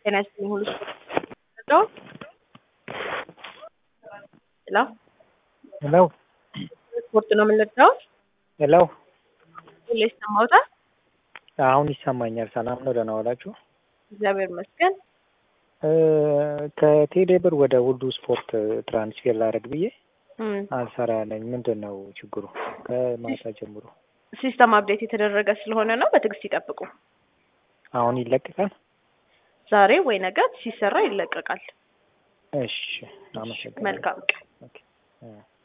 ጤና ይስጥልኝ ሁሉ ስፖርት ሄሎ ሄሎ ስፖርት ነው የምንለዳው ሄሎ ሁሌ ይሰማዎታል? አሁን ይሰማኛል። ሰላም ነው? ደህና ዋላችሁ? እግዚአብሔር ይመስገን። እ ከቴሌ ብር ወደ ሁሉ ስፖርት ትራንስፌር ላደርግ ብዬ እም፣ አልሰራ ያለኝ ምንድን ነው ችግሩ? ከማታ ጀምሮ ሲስተም አፕዴት የተደረገ ስለሆነ ነው። በትዕግስት ይጠብቁ። አሁን ይለቀቃል? ዛሬ ወይ ነገ ሲሰራ ይለቀቃል። እሺ፣ አመሰግናለሁ። መልካም ቀን። ኦኬ። እ